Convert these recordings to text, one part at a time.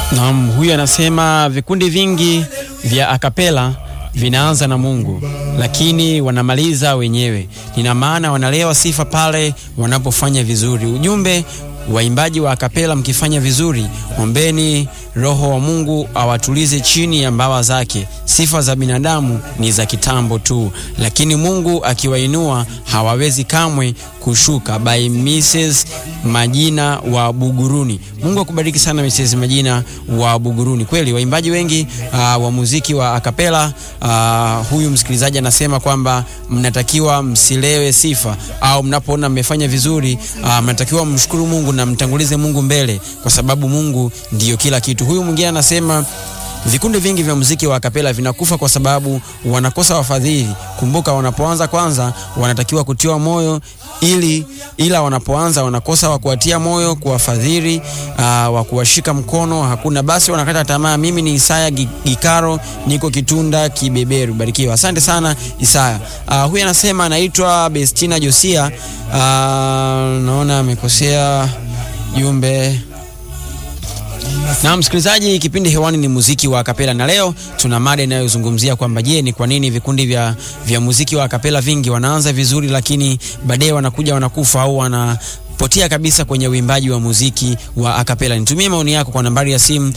Naam, huyu anasema vikundi vingi vya akapela vinaanza na Mungu lakini wanamaliza wenyewe. Nina maana wanalewa sifa pale wanapofanya vizuri. Ujumbe waimbaji wa akapela, mkifanya vizuri, ombeni Roho wa Mungu awatulize chini ya mbawa zake. Sifa za binadamu ni za kitambo tu, lakini Mungu akiwainua hawawezi kamwe kushuka. By Mrs Majina wa Buguruni. Mungu akubariki sana Mrs Majina wa Buguruni. Kweli waimbaji wengi uh, wa muziki wa akapela uh, huyu msikilizaji anasema kwamba mnatakiwa msilewe sifa, au mnapoona mmefanya vizuri uh, mnatakiwa mshukuru Mungu na mtangulize Mungu mbele, kwa sababu Mungu ndiyo kila kitu. Huyu mwingine anasema vikundi vingi vya muziki wa akapela vinakufa kwa sababu wanakosa wafadhili. Kumbuka, wanapoanza kwanza wanatakiwa kutiwa moyo ili ila wanapoanza wanakosa wa kuwatia moyo, kuwafadhili, uh, wa kuwashika mkono hakuna, basi wanakata tamaa. Mimi ni Isaya Gikaro, niko Kitunda Kibeberu. Barikiwa, asante sana Isaya. Uh, huyu anasema anaitwa Bestina Josia. Uh, naona amekosea jumbe na msikilizaji, kipindi hewani ni muziki wa akapela, na leo tuna mada inayozungumzia kwamba je, ni kwa nini vikundi vya, vya muziki wa akapela vingi wanaanza vizuri, lakini baadaye wanakuja wanakufa au wana potea kabisa kwenye uimbaji wa muziki wa akapela. Nitumie maoni yako kwa nambari ya simu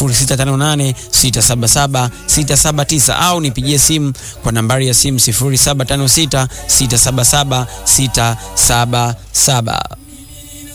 0658677679 au nipigie simu kwa nambari ya simu 0756677677.